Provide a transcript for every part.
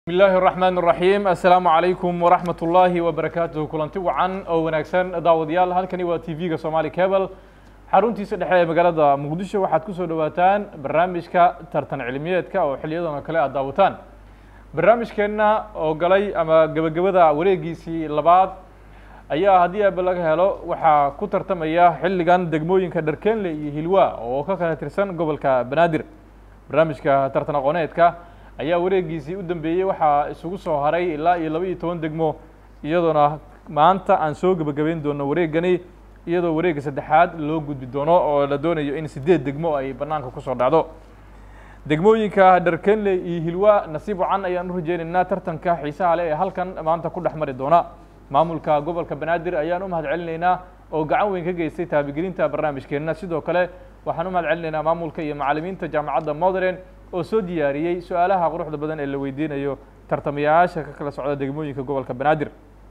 بسم الله الرحمن الرحيم السلام عليكم ورحمة الله وبركاته kulanti wacan oo wanaagsan daawadayaal halkani waa t v-ga somaali cable xaruntiisa dhexe ee magaalada muqdisho waxaad kusoo dhawaataan barnaamijka tartan cilmiyeedka oo xiliyadan oo kale aad daawataan barnaamijkeenna oo galay ama gebagabada wareegiisii labaad ayaa haddii aaba laga helo waxaa ku tartamaya xilligan degmooyinka dharkenle iyo hilwa oo ka kala tirsan gobolka banaadir barnaamijka tartan aqooneedka ayaa wareegiisii u dambeeyey waxaa isugu soo haray ilaa iyo laba iyo toban degmo iyadoona maanta aan soo gebagabeyn doono wareegani iyadoo wareegga saddexaad loo gudbi doono oo la doonayo in siddeed degmo ay bannaanka kusoo dhacdo degmooyinka dharkenle iyo hilwa nasiib wacan ayaan u rajeynaynaa tartanka xiisaha leh ee halkan maanta ku dhex mari doona maamulka gobolka banaadir ayaan u mahad celinaynaa oo gacan weyn ka geystay taabigelinta barnaamijkeenna sidoo kale waxaan u mahad celinaynaa maamulka iyo macallimiinta jaamacadda modern oo soo diyaariyey su-aalaha quruxda badan ee la weydiinayo tartamayaasha ka kala socda degmooyinka gobolka banaadir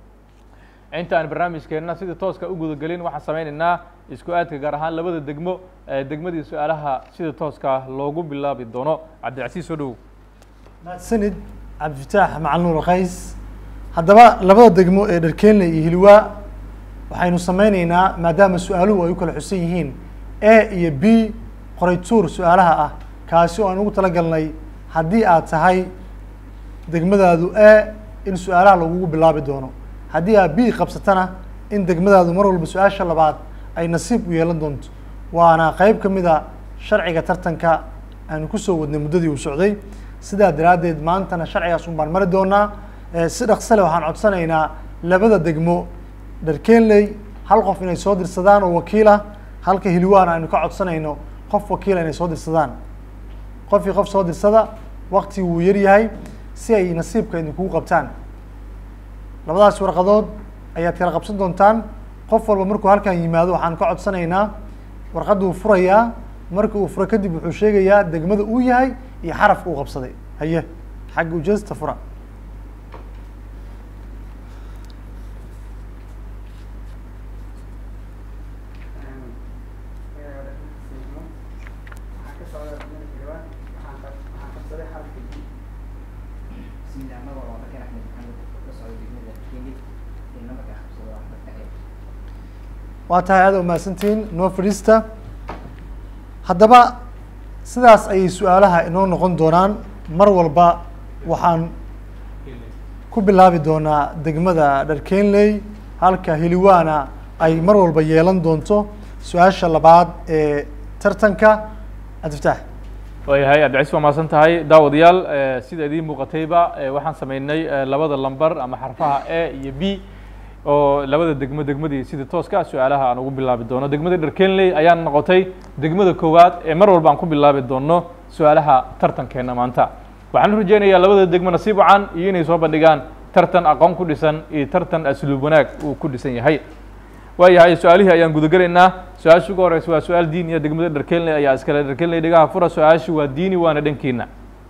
inta aan barnaamijkeenna sidii tooska u gudagelin waxaan sameynaynaa isku aadka gaar ahaan labada degmo ee degmadii su-aalaha sida tooska loogu bilaabi doono cabdilcasiis soo dhowow mahadsanid cabdifataax macalin nuur qays haddaba labada degmo ee dharkenle iyo hilwa waxaynu sameyneynaa maadaama su-aaluhu ay u kala xusan yihiin a iyo b qoraytuur su-aalaha ah kaasi oo aan ugu talagalnay haddii aad tahay degmadaadu a in su-aalaha lagugu bilaabi doono haddii aad b qabsatana in degmadaadu mar walba su-aasha labaad ay nasiib u yeelan doonto waana qeyb ka mid a sharciga tartanka aanu kusoo wadnay muddadii uu socday sidaa daraaddeed maantana sharcigaas un baan mari doonaa si dhaqsale waxaan codsanaynaa labada degmo dharkenley hal qof inay soo dirsadaan oo wakiila halka hilwaana aynu ka codsanayno qof wakiila inay soo dirsadaan qofkii qof soo dirsada wakti wuu yar yahay si ay nasiibka idinkugu qabtaan labadaas warqadood ayaad kala qabsan doontaan qof walba markuu halkan yimaado waxaan ka codsanaynaa warqadduu furayaa marka uu furo kadib wuxuu sheegayaa degmada uu yahay iyo xarafka uu qabsaday haye xagga ujeesta fura waa tahay aada umahadsantihiin noo fadhiista haddaba sidaas ayay su-aalaha inoo noqon doonaan mar walba waxaan ku bilaabi doonaa degmada dharkenley halka hiliwaana ay mar walba yeelan doonto su-aasha labaad ee tartanka cabdifataax waayahay cabdicasiis waa mahadsan tahay daawadayaal sida idiin muuqatayba waxaan sameynay labada lamber ama xarfaha a iyo b oo labada degmo degmadii sida tooska su-aalaha aan ugu bilaabi doono degmada dharkenley ayaan noqotay degmada koowaad ee mar walba aan ku bilaabi doono su-aalaha tartankeena maanta waxaan u rajeynayaa labada degmo nasiib wacan iyo inay soo bandhigaan tartan aqoon ku dhisan iyo tartan asluub wanaag uu ku dhisan yahay waayahay su-aalihii ayaan gudagelaynaa su-aasha ugu horeysa waa su-aal diiniya degmada dharkenley ayaa iskale dharkenley dhigaha fura su-aashu waa diini waana dhankiina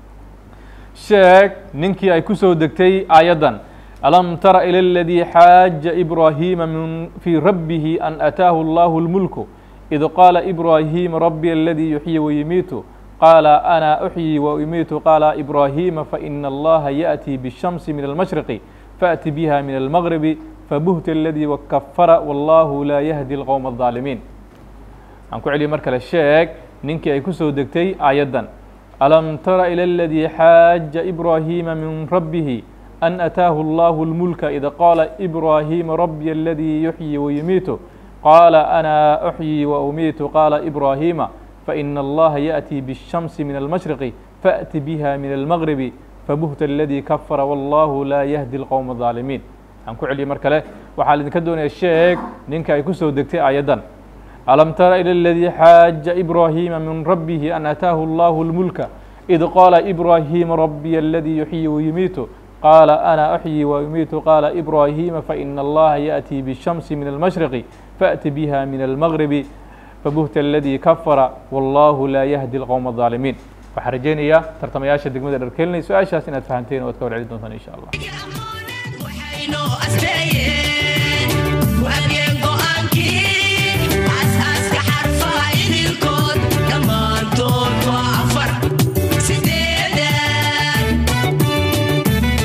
sheeg ninkii ay kusoo degtay aayaddan alam tara ilى اladي xaaja ibrahima min fii rabbihi an ataahu اllahu اlmulku id qaala ibrahima rabbi aladii yuxyi wayumiitu qaala ana uxyi waumiitu qaala ibrahima faina allaha yaأtii bالshamsi min almashriqi faأti biha min almagribi fabuhta aladii wakafara wallahu laa yahdi اlqowm الظaalimiin aan ku celiyay mar kale sheeg ninkii ay kusoo degtay aayaddan alam tara ilى اladii xaaja ibrahima min rabbihi أن أتاه الله الملك إذا قال إبراهيم ربي الذي يحيي ويميت قال أنا أحيي وأميت قال إبراهيم فإن الله يأتي بالشمس من المشرق فأت بها من المغرب فبهت الذي كفر والله لا يهدي القوم الظالمين aan ku celiya mar kale waxaa idinka doonaya sheeg ninka ay kusoo degtay ayadan alam tara ilى اladii xaaja ibrahima min rabbihi an ataahu allahu اlmulka id qaala ibrahima rabbiy اladii yuxyi wayumiitu قال أنا أحيي وأميت قال إبراهيم فإن الله يأتي بالشمس من المشرق فأت بها من المغرب فبهت الذي كفر والله لا يهدي القوم الظالمين waxaan rajeynayaa tartamayaasha degmada dharkelinay su-aashaas inaad fahanteen oo ad ka war celi doontaan insha allah Sideedan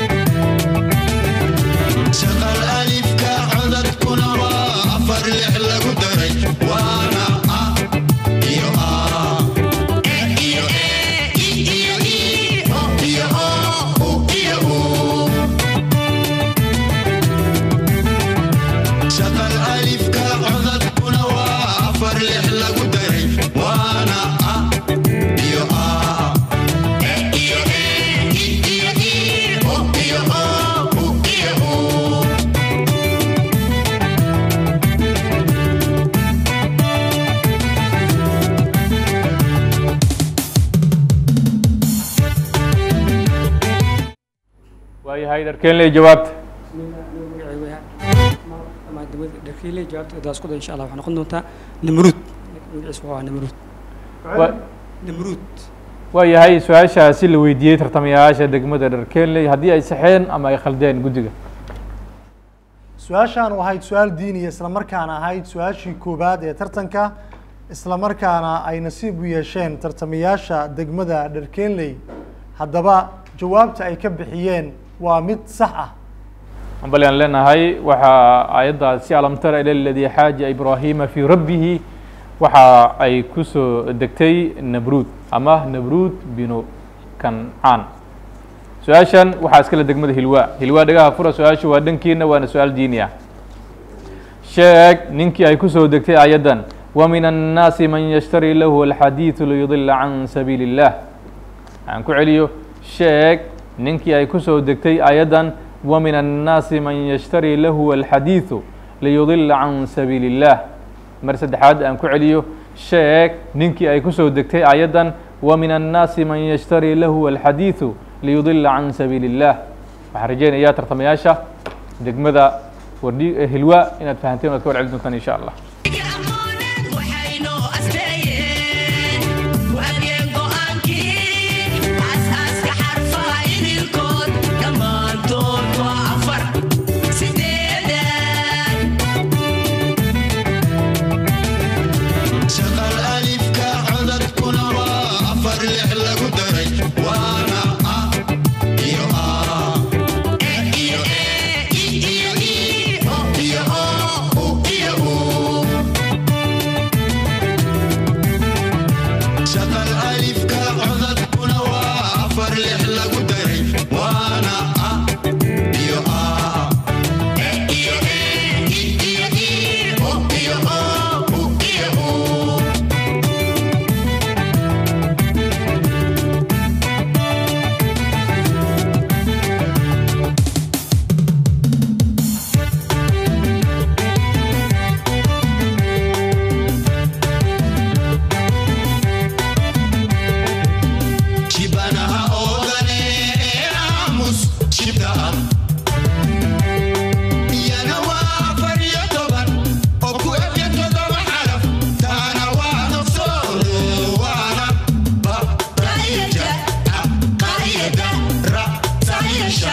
waayahay dharkeenley jawaabta dharkiile jawaabta hadaa isku day insha allah waxay noqon doontaa namruud magaciisu waa namruud Wa- namruud waayahay su-aashaasi la weydiiyey tartamayaasha degmada dharkeenley haddii ay saxeen ama ay khaldeen guddiga su-aashaan ahayd su-aal diiniya isla markaana ahayd su-aashii koowaad ee tartanka isla markaana ay nasiib u yeesheen tartamayaasha degmada dharkeenley haddaba jawaabta ay ka bixiyeen waa mid sax ah bali aan leenahay waxaa aayaddaasi alam tara ila ladii xaaja ibraahima fii rabbihi waxa ay ku soo degtay nabruud ama nabruud binu kancaan su-aashan waxaa iskale degmada hilwaa hilwaa dhagaha fura su-aashu waa dhankiina waana su-aal diini ah sheeg ninkii ay ku soo degtay aayaddan wa min annaasi man yashtari lahu alxadiidu liyudila can sabiili illah aan ku celiyo sheeg ninkii ay ku soo degtay aayaddan wa min annaasi man yashtari lahu alxadiidu liyudila can sabiili illah mar saddexaad aan ku celiyo sheeg ninkii ay ku soo degtay aayaddan wa min annaasi man yashtari lahu alxadiidu liyudila can sabiili illah waxaan rajeynayaa tartamayaasha degmada wardhi hilwa inaad fahanteen oad ka warceli doontaan insha allah waxaynoo asteeyeen waageen go'aankii aasaaska xarfaha idinkood dhammaantood waa afar sideedan shaqal alifka codadkuna waa afar lix lagu daray waana a iyo a e iyo e i iyo i o iyo o u iyo u shaqal alifka codadkuna waa afar lix lagu daray waana a iyo a e iyo e i iyo i o iyo o u iyo u shibanaha oodane ee aamus shibta ah iyana waa afar iyo toban oo ku ebya todoba xaraf taana waa nafsoodo waana ba qaayada a qaayada ra sayasha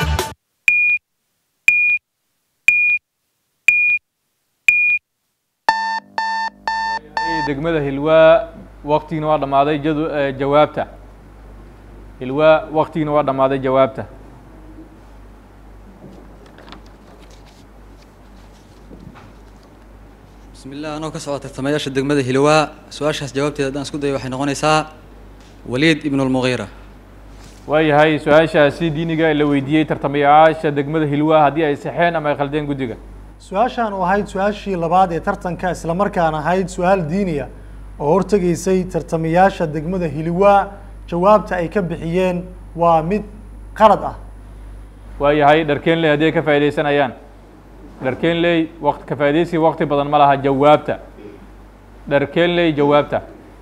degmada hilwaa waktigiina waa dhammaaday jadu jawaabta hilwaa waktigiina waa dhammaaday jawaabta bismi illah anoo ka socda tartamayaasha degmada hilwaa su-aashaas jawaabteeda haddaan isku dayo waxay noqonaysaa waliid ibnu lmugiira waayahay su-aashaasi diiniga ee la weydiiyey tartamayaasha degmada hilwaa haddii ay saxeen ama ay khaldeen guddiga su-aashaan oo ahayd su-aashii labaad ee tartanka isla markaana ahayd su-aal diiniya oo hortegaysay tartamayaasha degmada hiliwaa jawaabta ay ka bixiyeen waa mid qalad ah waayahay dharkeenley haddii ay ka faaidaysanayaan dharkeenley waqt ka faaidaysi waqti badan ma laha jawaabta dharkeenley jawaabta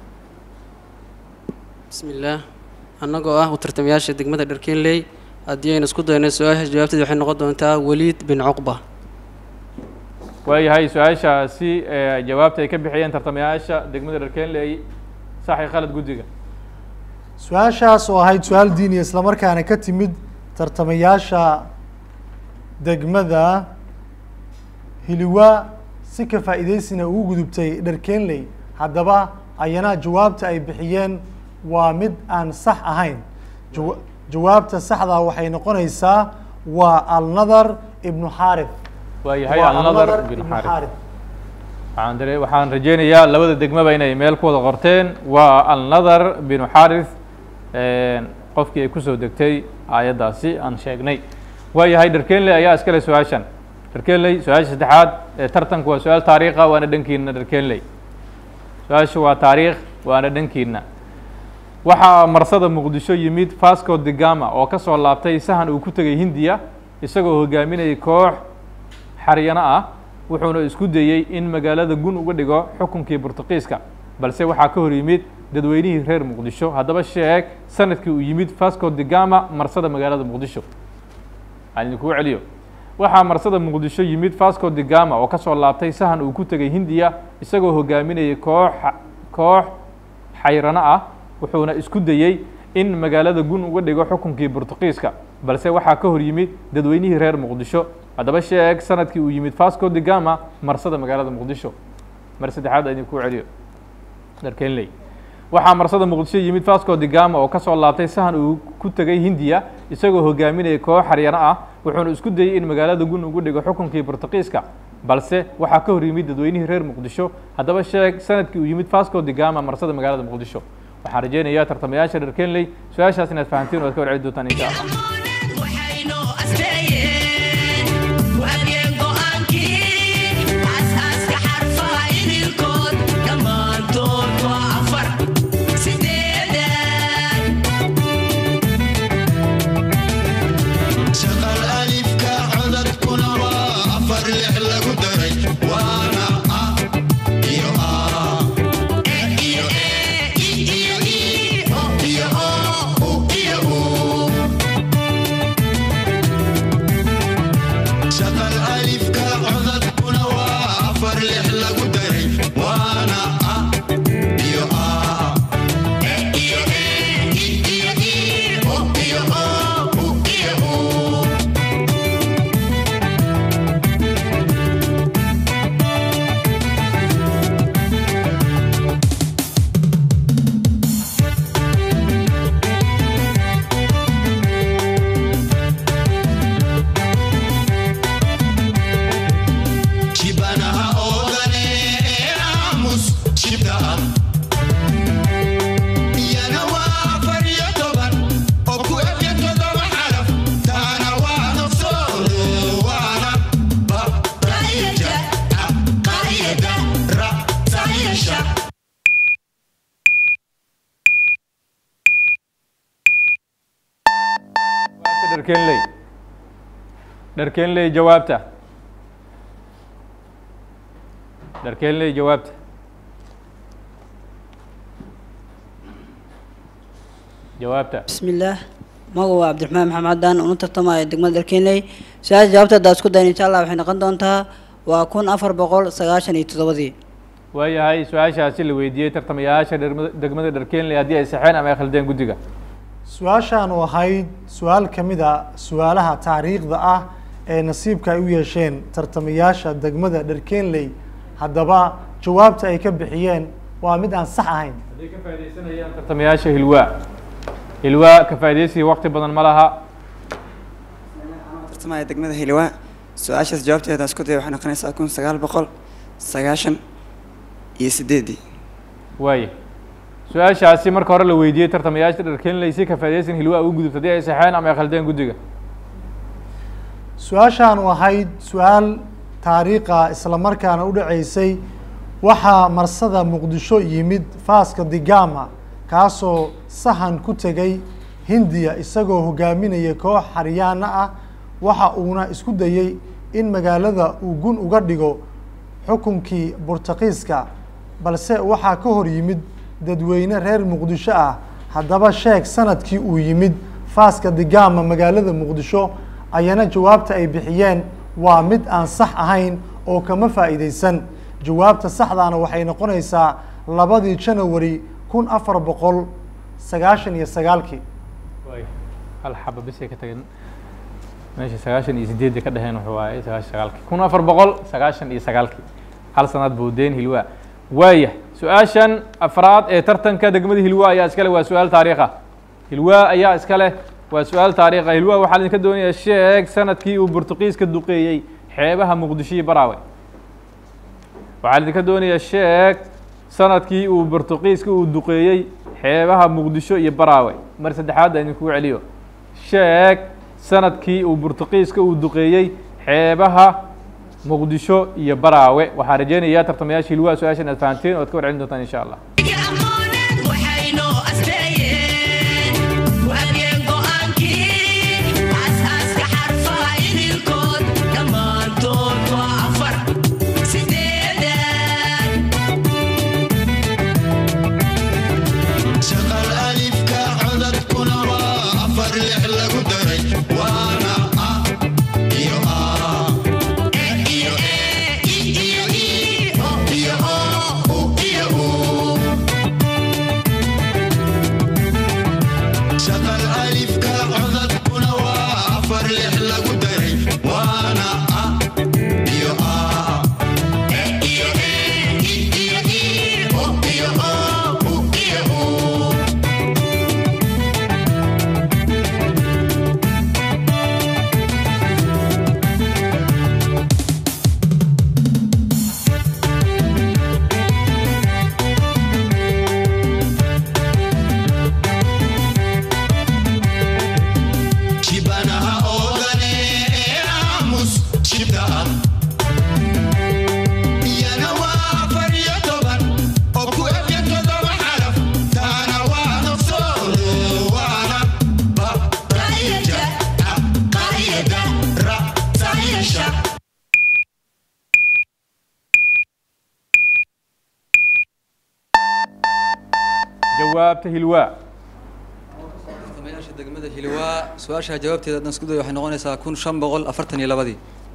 bismi illaah annagoo ah u tartamayaasha degmada dharkeenley haddii aynu isku dayno su-aashaas jawaabteeda waxay noqon doontaa waliid bin cuqba waayahay su-aashaasi ee jawaabta ay ka bixiyeen tartamayaasha degmada dharkeenley sax iyo khalad guddiga su-aashaas oo ahayd su-aal diiniya isla markaana ka timid tartamayaasha degmada hiliwaa si ka faa'iidaysina ugu gudubtay dharkeenley haddaba ayana jawaabta ay bixiyeen waa mid aan sax ahayn jawa- jawaabta saxdaa waxay noqonaysaa waa alnadar ibnu xaarif waayahay Waa alnadar Alnadar bin ibnu xaarif xaarif waxaan dare waxaan rajeynayaa labada degmaba inay meel ku wada qorteen waa alnadar binu xaris qofkii ay kusoo degtay aayaddaasi aan sheegnay waayahay dharkeenley ayaa iskale su-aashan dharkeenley su-aasha saddexaad ee tartanku waa su-aal taariikha waana dhankiina dharkeenley su-aasha waa taariikh waana dhankiina waxaa marsada muqdisho yimid vasco de gama oo ka soo laabtay sahan uu ku tegay hindiya isagoo hogaaminayay koox xaryano ah wuxuuna isku dayey in magaalada gun uga dhigo xukunkii burtuqiiska balse waxaa ka hor yimid dadweynihii reer muqdisho haddaba sheeg sanadkii uu yimid vasco de gama marsada magaalada muqdisho aan idinkugu celiyo waxaa marsada muqdisho yimid vasco de gama oo kasoo laabtay sahan uu ku tegay hindiya isagoo hogaaminayay koox koox xayrano ah wuxuuna isku dayey in magaalada gun uga dhigo xukunkii Boortaqiiska balse waxaa ka hor yimid dadweynihii reer Muqdisho haddaba sheeg sanadkii uu yimid Vasco da Gama marsada magaalada Muqdisho mar saddexaad ayaan ku celiyo darkeenley waxaa marsada muqdisho yimid vasco da gama oo kasoo laabtay sahan uu ku tegay hindiya isagoo hogaaminayay koox xaryano ah wuxuuna isku dayey in magaalada gun ugu dhigo xukunkii Boortaqiiska balse waxaa ka hor yimid dadweynihii reer muqdisho haddaba sheeg sanadkii uu yimid vasco da gama marsada magaalada muqdisho waxaan rajeynayaa tartamayaasha reer kenley su-aashaas inaad fahantiin oo aad ka warceli doontaan insha allah waxaynu asteeyeen waageen go'aankii aasaaska xarfaha idilkood dhammaantood waa afar sideedan shaqal alifka codadkuna waa afar lix lagu daray waana a iyo a e iyo e i iyo i o iyo o u iyo u shaqal alifka codadkuna waa afar lix lagu daray waana a iyo a e iyo e i iyo i o iyo o u iyo u shibanaha oodane ee aamus shibda ah iyana waa afar iyo toban oo ku ebya todoba xaraf taana waa nafsoodo waana ba qaayada a qaayada ra sayasha jawaabta dharkeenley dharkeenley jawaabta dharkeenley jawaabta jawaabta بسم الله magaca عبد الرحمن محمد عدان una tartamaya degmada Darkeenley su'aasha jawaabta hadda isku dayn insha Allah waxay noqon doontaa waa kun afar boqol sagaashan iyo toddobadii waayahay su-aashaasi la weydiiyey tartamayaasha dhermada- degmada dharkeenley haddii ay saxeen ama ay khaldeen guddiga su-aashaan oo ahayd su-aal ka mid a su-aalaha taariikhda ah ee nasiibka ay u yeesheen tartamayaasha degmada dharkeenley haddaba jawaabta ay ka bixiyeen waa mid aan sax ahayn hadday ka faaidaysanayaan tartamayaasha hilwaa hilwaa ka faaidaysiga waqti badan ma laha tartamaya degmada hilwaa su-aashaas jawaabteeda isku daya waxay noqonaysaa kun sagaal boqol sagaashan iyo sideedii waaye su-aashaasi marka hore la weydiiyey tartamayaasha dharkeenley si ka faaidaysan hilwaa ugu gudubta haddii ay saxeen ama ay khaldeen guddiga su-aashaan oo ahayd su-aal taariikha isla markaana u dhaceysay waxaa marsada muqdisho yimid faaska digama kaasoo sahan ku tegay hindiya isagoo hogaaminaya koox xaryaana ah waxa uuna isku dayey in magaalada uu gun uga dhigo xukunkii Boortaqiiska balse waxaa ka hor yimid dadweyne reer muqdisho ah haddaba sheeg sanadkii uu yimid faaska digama magaalada muqdisho ayana jawaabta ay bixiyeen waa mid aan sax ahayn oo kama faa'iidaysan jawaabta saxdaana waxay noqonaysaa labadii janawari kun afar boqol sagaashan iyo sagaalkii waay hal xaba bisay ka tageen meesha sagaashan iyo sideedda ka dheheen wuxuu waaye sagaashan sagaalkii kun afar boqol sagaashan iyo sagaalkii hal sanaad boodeen hilwaa waaya su-aashan afraad ee tartanka degmada hilwaa ayaa iskale waa su-aal taariikh ah hilwaa ayaa iskale waa su-aal taariikh ah hilwaa waxaa idinka doonayaa sheeg sanadkii uu Boortaqiiska duqeeyey xeebaha muqdisho iyo baraawe waxaa idinka doonayaa sheeg sanadkii uu Boortaqiiska uu duqeeyey xeebaha muqdisho iyo baraawe mar saddexaad aan idinkugu celiyo sheeg sanadkii uu Boortaqiiska uu duqeeyey xeebaha muqdisho iyo baraawe waxaan rajeynayaa tartamayaasha hilwaa su-aashan aad fahanteen oo aad ka warcelin doontaan insha allah waxaynu asteeyeen waageen go'aankii aasaaska xarfaha idilkood dhammaantood waa afar sideedan shaqal alifka codadkuna waa afar lix lagu daray waana a waana a iyo aa e iyo ee i iyo ii o iyo oo u iyo uu shibanaha oodane ee aamus shibta ah iyana waa afar iyo toban oo ku eg todoba xaraf taana waa nafsoodo waana ba qaida a qaida ra saxiisha jawaabta hilwaa tartamayaasha degmada hilwaa su-aasha jawaabteeda haddaan isku dayo waxay noqonaysaa kun shan boqol afartan iyo labadii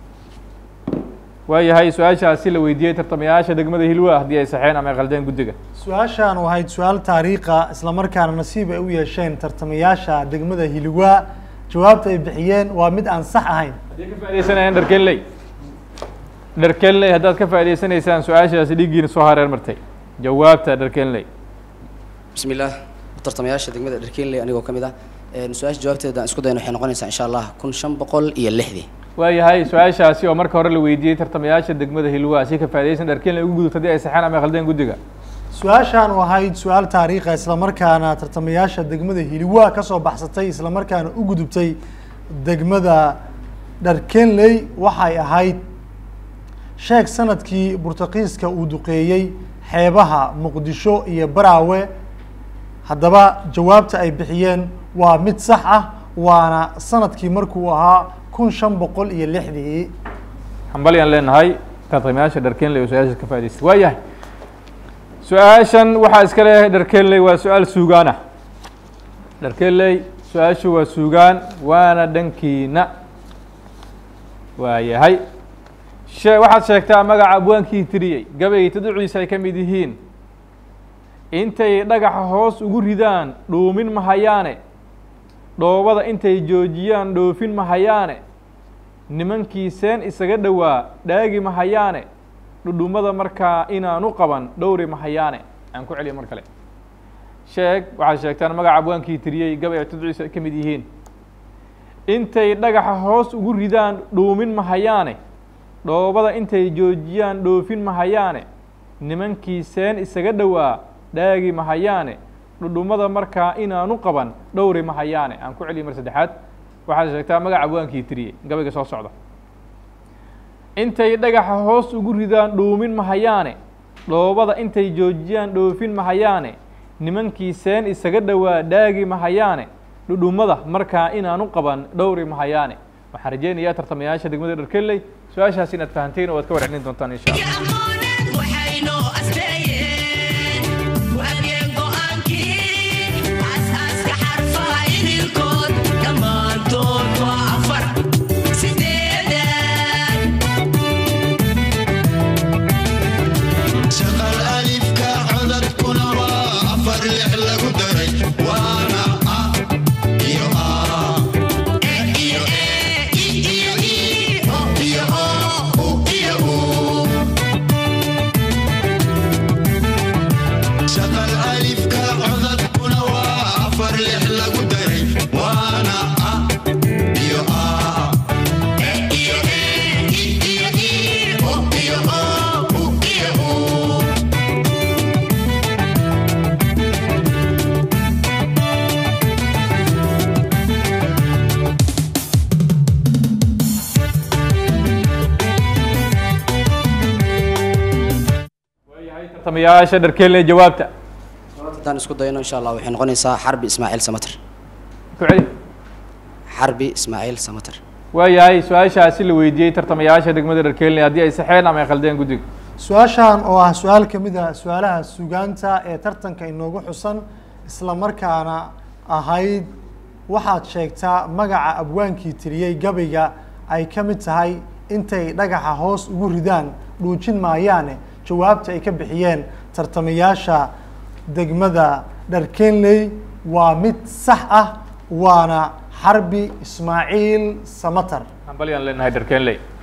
waayahay su-aashaasi la weydiiyey tartamayaasha degmada hilwaa haddii ay saxeen ama ay qaldeen guddiga su-aashan waxayd su-aal taariikha islamarkaana nasiib ay u yeesheen tartamayaasha degmada hilwaa jawaabta ay bixiyeen waa mid aan sax ahayn haddii ka faa'idaysanayan dharkenley dharkenley haddaad ka faa'idaysanaysaan su-aashaasi dhiiggiina soo hareer martay jawaabta dharkenley بسم الله tartamayaasha degmada dharkeenley anigoo ka mid ah een, su-aasha jawaabteeda aan isku dayno waxay noqonaysaa insha allah kun shan boqol iyo lixdii waayahay su-aashaasi oo marka hore la weydiiyey tartamayaasha degmada hilwaa si ka faa'iidaysan dharkenley ugu gudubta haddii ay saxeen ama ay qaldeen guddiga su-aashan waxayd su-aal taariikha islamarkaana tartamayaasha degmada hiliwaa kasoo baxsatay islamarkaana u gudubtay degmada dharkenley waxay ahayd sheeg sanadkii burtaqiiska uu duqeeyey xeebaha muqdisho iyo baraawe haddaba jawaabta ay bixiyeen waa mid sax ah waana sanadkii markuu ahaa kun shan boqol iyo lixdii hambalyaan leenahay tartamayaasha dharkenley oo su-aashaas ka faa'idaystay waayahay su-aashan waxaa iska leeyahay dharkenley waa su-aal suugaan ah dharkenley su-aashu waa suugaan waana dhankiina waayahay shee waxaad sheegtaa magaca abwaankii tiriyey gabayga taduciisa ay ka mid yihiin intay dhagaxa hoos ugu ridaan dhuumin mahayaane dhoobada intay joojiyaan dhoofin mahayaane nimankii seen isaga dhowaa dhaagi mahayaane dhudhummada markaa inaanu qaban dhowri mahayaane aan ku celiya mar kale sheeg waxaad sheegtaan magaca abwaankii tiriyey gabay ay taduciisa ay ka mid yihiin intay dhagaxa hoos ugu ridaan dhuumin mahayaane dhoobada intay joojiyaan dhoofin mahayaane nimankii seen isaga dhowaa dhaagi mahayaane dhudhummada markaa inaanu qaban dhowri mahayaane aan ku celiya mar saddexaad waxaad sheegtaa magaca abwaankii tiriyey gabayga soo socda intay dhagaxa hoos ugu ridaan dhuumin mahayaane dhoobada intay joojiyaan dhoofin mahayaane nimankii seen isaga dhowaa dhaagi mahayaane dhudhummada markaa inaanu qaban dhowri mahayaane waxaan rajeynayaa tartamayaasha degmada dharkeley su-aashaas inaad fahanteen oo aad ka warcelin doontaan insha allah waxaynu asteeyeen waageen go'aankii aasaaska xarfaha idinkood dhammaantood waa afar sideedan shaqal alifka codadkuna waa afar lix lagu daray waana a iyo aa e iyo ee i iyo ii o iyo oo u iyo uu shaqal alifka codadkuna waa afar lix lagu daray waana a iyo aa e iyo ee i iyo ii o iyo oo u iyo uu tartamayaasha dharkeley jawaabta haddaan isku dayno insha allah waxay noqonaysaa xarbi ismaaciil samater ku celi xarbi ismaaciil samater waayahay su-aashaasi la weydiiyey tartamayaasha degmada dharkeley haddii ay saxeen ama ay qaldeen guddiga su-aashan oo ah su-aal ka mid ah su-aalaha sugaanta ee tartanka inoogu xusan isla markaana ahayd waxaad sheegtaa magaca abwaankii tiriyey gabayga ay ka mid tahay intay dhagaxa hoos ugu ridaan dhuujin maayaane jawaabta ay ka bixiyeen tartamayaasha degmada dharkenley waa mid sax ah waana xarbi ismaaciil samater hambalyaan leenahay dharkenley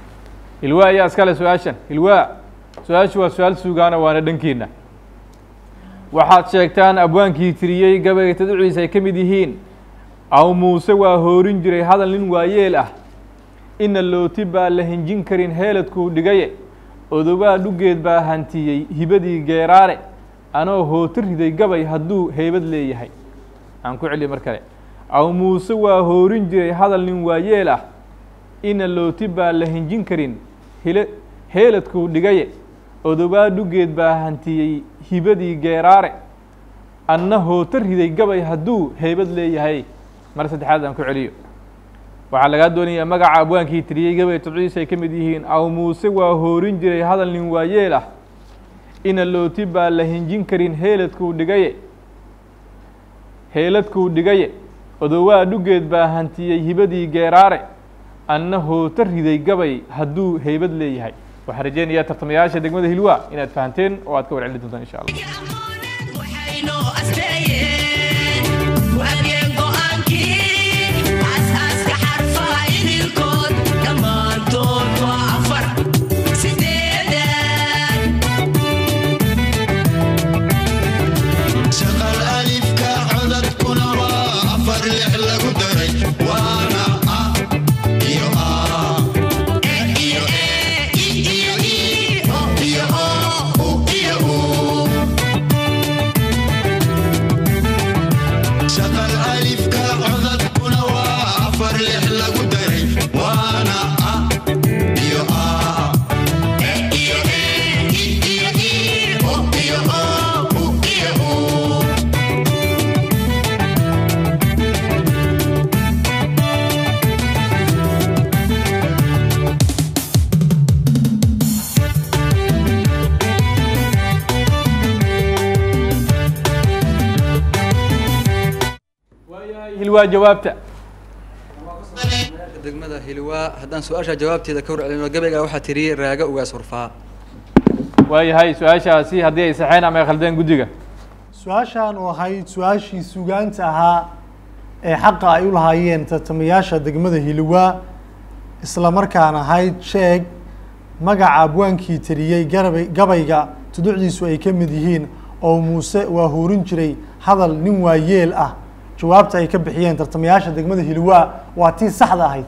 hilwaa ayaa iskale su-aashan hilwaa su-aashu waa su-aal sugaana waana dhankiina waxaad sheegtaan abwaankii tiriyey gabayga tadciisa ay ka mid yihiin aw muuse waa hoorin jiray hadal nin waayeel ah ina looti baa la hinjin karin heeladkuu dhigaye odobaa dhugeed baa hantiyey hibadii geeraare anoo hooti riday gabay hadduu heybad leeyahay aan ku celiya mar kale aw muuse waa hoorin jiray hadal nin waayeel ah ina looti baa la hinjin karin hile heeladkuu dhigaye odobaa dhugeed baa hantiyey hibadii geeraare anna hoota riday gabay hadduu heybad leeyahay mar saddexaad aan ku celiyo waxaa lagaa doonayaa magaca abwaankii tiriyey gabay todciisa ay ka mid yihiin aw muuse waa hoorin jiray hadal nin waayeel ah ina looti baa la hinjin karin heeladkuu dhigaye heeladkuu dhigaye odowaa dhugeed baa hantiyey hibadii geeraare anna hoota riday gabay hadduu heybad leeyahay waxaan rajeynayaa tartamayaasha degmada hilwa inaad fahanteen oo aad ka warcelin doontaan insha allah waxaynoo asteeyeen waageen go'aankii aasaaska xarfaha idilkood dhammaantood waa afar sideedan shaqal alifka codadkuna waa afar lix lagu daray waana a iyo a e iyo e i iyo i o iyo o u iyo u shaqal alifka codadkuna waa afar lix lagu daray waana a iyo a e iyo e i iyo i o iyo o u iyo u waayahay hilwaa jawaabta degmada hilwaa haddaan su-aasha jawaabteeda ka warcelino gabayga waxaa tiri raaga ugaas hurfaa waayahay su-aashaasi haddii ay saxeen ama ay khaldeen guddiga su-aashan oo ahayd su-aashii sugaanta ahaa ee xaqa ay u lahaayeen tartamayaasha degmada hilwaa isla markaan ahayd sheeg magaca abwaankii tiriyey garabay gabayga tuducdiisu ay ka mid yihiin oo muuse waa hoorin jiray hadal nin waayeel ah jawaabta ay ka bixiyeen tartamayaasha degmada hilwaa waa tii saxda ahayd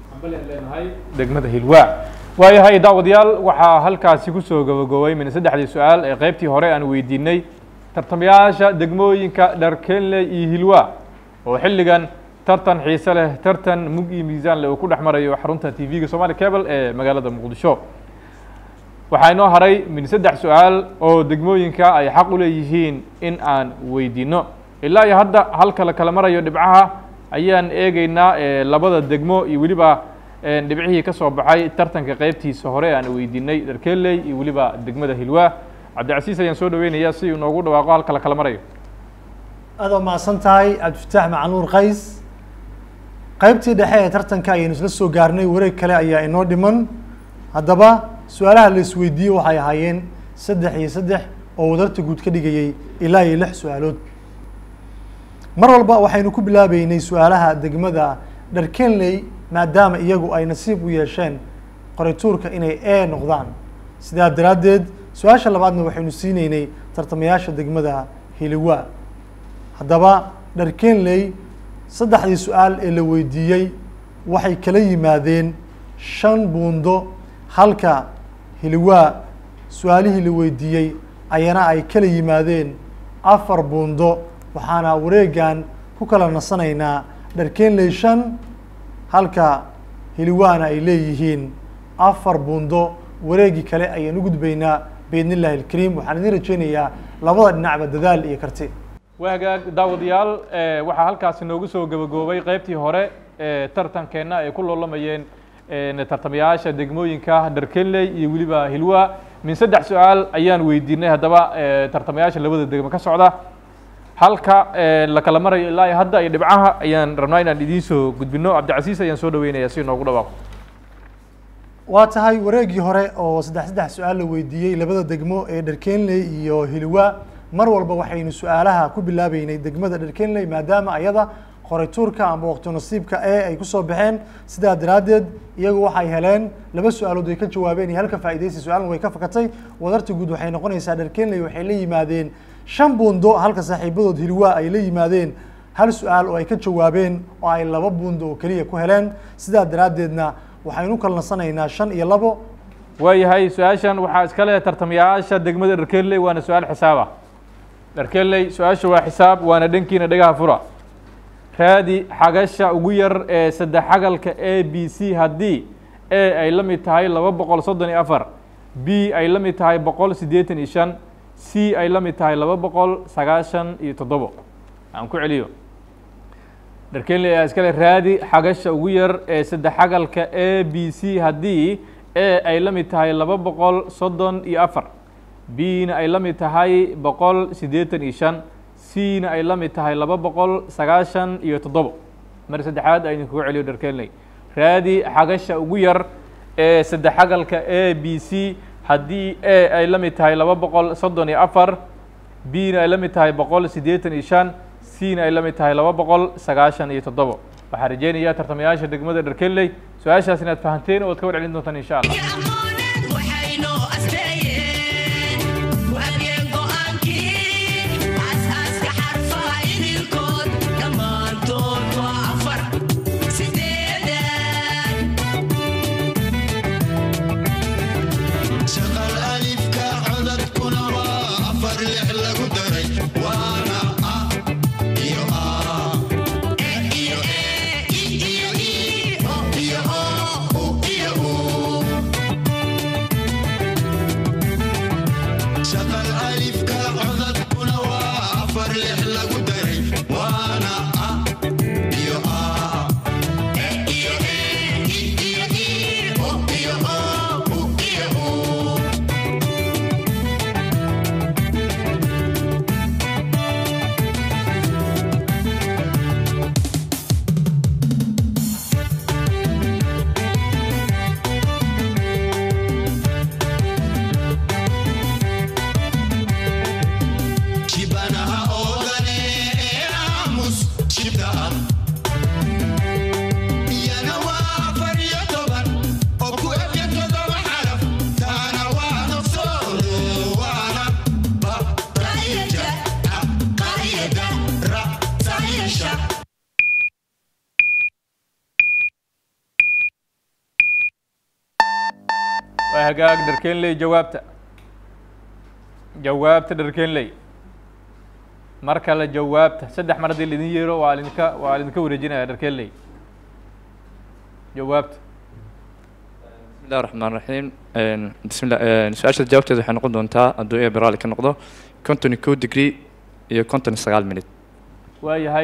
degmada hilwaa waayahay daawadayaal waxaa halkaasi kusoo gabagobay min saddexdii su-aal ee qeybtii hore aan weydiinay tartamayaasha degmooyinka dharkenle iyo hilwaa oo xilligan tartan xiise leh tartan mug iyo miisaan leh uu ku dhex marayo xarunta t v-ga somali cable ee magaalada muqdisho waxaa inoo haray min saddex su-aal oo degmooyinka ay xaq u leeyihiin in aan weydiino ilaa iyo hadda halka la kala marayo dhibcaha ayaan eegeynaa eh, labada degmo iyo weliba eh, dhibcihii ka soo baxay tartanka qeybtiisa hore aan weydiinay dharkeley iyo weliba degmada hilwaa cabdicasiis ayaan soo dhaweynayaa si uu noogu dhawaaqo halka la kala marayo aad oo mahadsan tahay cabdifataax macanuur qays qaybtii dhexe ee tartanka ayaynu isla soo gaarnay wareeg kale ayaa inoo dhiman haddaba su-aalaha la isweydiiyey waxay ahaayeen saddex iyo saddex oo wadarta guud ka dhigayay ilaa iyo lix su-aalood mar walba waxaynu ku bilaabeynay su-aalaha degmada dharkenley maadaama iyagu ay nasiib u yeesheen qorituurka inay e noqdaan sidaa daraaddeed su-aasha labaadna waxaynu siineynay tartamayaasha degmada hiliwa haddaba dharkenley saddexdii su-aal ee la weydiiyey waxay kala yimaadeen shan buundo halka hiliwaa su-aalihii la weydiiyey ayana ay kala yimaadeen afar buundo waxaana wareegan ku kala nasanaynaa dharkenley shan halka hiliwaana ay leeyihiin afar buundo wareegii kale ayaan u gudbaynaa biidn illahi alkariim waxaan idin rajeynayaa labada dhinacba dadaal iyo karti waa hagaag daawadayaal eh, waxaa halkaasi noogu soo gabagaboobay qeybtii hore ee tartankeenna ay ku loolamayeen eh, tartamayaasha degmooyinka dharkenley iyo weliba hilwa min saddex su-aal ayaan weydiinay haddaba eh, tartamayaasha labada degmo ka socda halka eh, la kala marayo ilaa iyo hadda iyo dhibcaha ayaan rabnaa inaan idiin soo gudbino cabdicasiis ayaan soo dhaweynayaa si noogu dhawaaqo waa tahay wareegii hore oo saddex saddex su-aal la weydiiyey labada degmo ee dharkenley iyo hilwa mar walba waxaynu su-aalaha ku bilaabeynay degmada dharkenley maadaama ayada qoray tuurka amba waqti nasiibka e ay kusoo baxeen sidaa daraaddeed iyagu waxay heleen laba su-aalood ay ka jawaabeen iyo halka faa'iidaysi su-aalna way ka fakatay wadarta guud waxay noqonaysaa dharkenley waxay la yimaadeen shan buundo halka saaxiibadood hilwaa ay la yimaadeen hal su-aal oo ay ka jawaabeen oo ay laba buundo oo keliya ku heleen sidaa daraaddeedna waxaynu kala nasanaynaa shan iyo labo waayahay su-aashan waxaa iska leh tartamayaasha degmada dharkeley waana su-aal xisaaba dharkeley su-aasha waa xisaab waana dhankiina dhagaha fura raadi xagasha ugu yar ee saddex xagalka a b c haddii a ay la mid tahay laba boqol soddon iyo afar b ay la mid tahay boqol siddeetan iyo shan c ay la mid tahay laba boqol sagaashan iyo toddobo aan ku celiyo dharkenley ayaa iskale raadi xagasha ugu yar ee saddex xagalka a b c haddii a ay la mid tahay laba boqol soddon iyo afar b na ay la mid tahay boqol siddeetan iyo shan c na ay la mid tahay laba boqol sagaashan iyo toddobo mar saddexaad aynu kugu celiyo dharkenley raadi xagasha ugu yar ee saddex xagalka a b c haddii a ay la mid tahay laba boqol soddon iyo afar b na ay la mid tahay boqol siddeetan iyo shan c na ay la mid tahay laba boqol sagaashan iyo toddobo waxaa rajeynayaa tartamayaasha degmada dharkenley su-aashaas inaad fahanteen oo ad ka warcelin doontaan insha allah shaqal alifka codadkuna waa afar lix lagu daray waana a iyo a e iyo e i iyo i o iyo o u iyo u shaqal alifka codadkuna waa afar lix lagu daray waana a iyo a e iyo e i iyo i o iyo o u iyo u shibanaha oodane ee aamus shibdaha iyana waa afar iyo toban oo ku ebya todoba xaraf taana waa nafsoodo waana ba ra'yada a qaryada ra sayasha waa hagaag dharkenley jawaabta jawaabta dharkenley mar kale jawaabta saddex mar haddii laidin yeero waa lidinka waa lidinka wareejinaya dharkenley jawaabta بسم الله الرحمن الرحيم بسم الله su-aasha jawaabteeda waxay noqon doontaa hadduu ee beraali ka noqdo konton iyo kow degree iyo konton iyo sagaal minute waayahay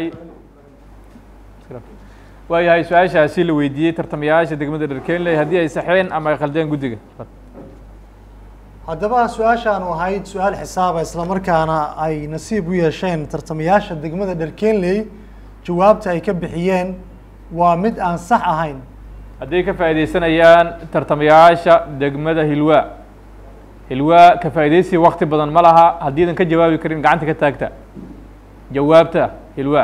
waayahay su-aashaasi la weydiiyey tartamayaasha degmada dharkenley haddii ay saxeen ama ay khaldeen guddiga haddaba su-aashaanu ahayd su-aal xisaaba islamarkaana ay nasiib u yeesheen tartamayaasha degmada dharkenley jawaabta ay ka bixiyeen waa mid aan sax ahayn hadday ka faa'iidaysanayaan tartamayaasha degmada hilwaa hilwaa ka faa'iidaysi wakti badan ma laha haddiidan ka jawaabi karin gacanta ka taagta jawaabta hilwaa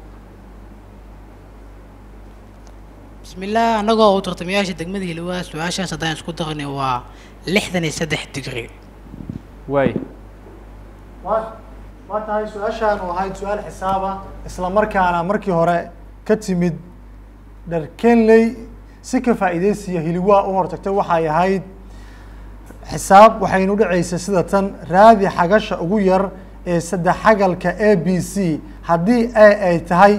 بسم الله anagoo u tartamayaasha degmada hilwaa su-aashaas haddaan isku daqni waa lixdan iyo saddex digri waay waa waa tahay su-aashaanu ahayd su-aal xisaaba islamarkaana markii hore ka timid dharkenley si ka faa'iidaysiya hilwaa u hortagtay waxay ahayd xisaab waxaynu dhacaysa sida tan raadi xagasha ugu yar ee saddex xagalka a b c haddii a ay tahay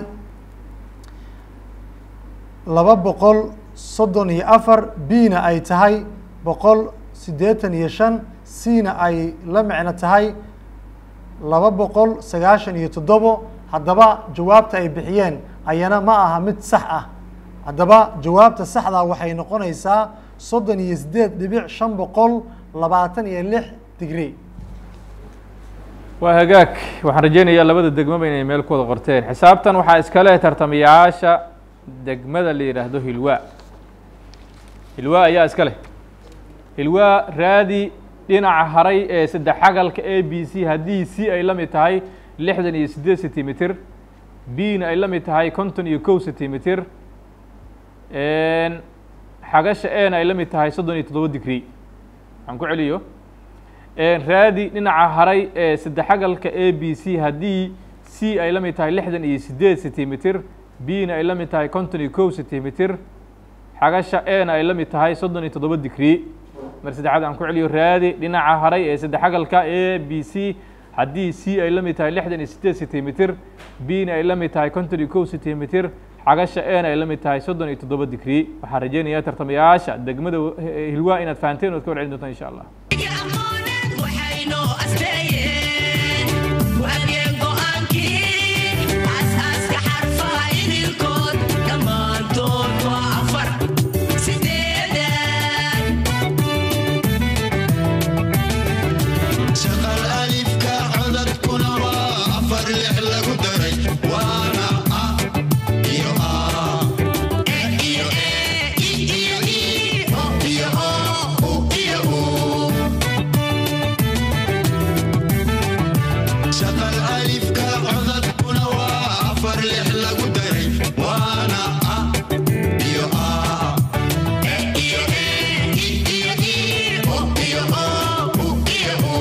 laba boqol soddon iyo afar b na ay tahay boqol siddeetan iyo shan c na ay la micno tahay laba boqol sagaashan iyo toddobo haddaba jawaabta ay bixiyeen ayana ma aha mid sax ah haddaba jawaabta saxda waxay noqonaysaa soddon iyo siddeed dhibic shan boqol labaatan iyo lix digri waa hagaag waxaan rajeynayaa labada degmaba inay meel ku wada qorteen xisaabtan waxaa iska leh tartamayaasha degmada la yidhaahdo hilwaa hilwaa ayaa iska leh hilwaa raadi dhinaca haray ee saddex xagalka a b c haddii c ay la mid tahay lixdan iyo siddeed centimeter b-na ay la mid tahay konton iyo kow centimeter xagasha e na ay la mid tahay soddon iyo toddoba degree waxaan ku celiyo raadi dhinaca haray ee saddexagalka a b c haddii c ay la mid tahay lixdan iyo siddeed centimeter b-na ay la mid tahay konton iyo kow centimeter xagasha e na ay la mid tahay soddon iyo toddoba degree mar saddexaad aan ku celiyo raadi dhinaca haray ee saddexagalka a b c haddii c ay la mid tahay lixdan iyo siddeed centimeter b-na ay la mid tahay konton iyo kow centimeter xagasha e na ay la mid tahay soddon iyo toddoba degree waxaan rajeynayaa tartamayaasha degmada hilwaa inaad fahanteen ood ka warcelin doontaan insha allah shaqal alifka codadkuna waa afar lix lagu daray waana a iyo a e iyo e i iyo i o iyo o u iyo u shaqal alifka codadkuna waa afar lix lagu daray waana a iyo a e iyo e i iyo i o iyo o u iyo u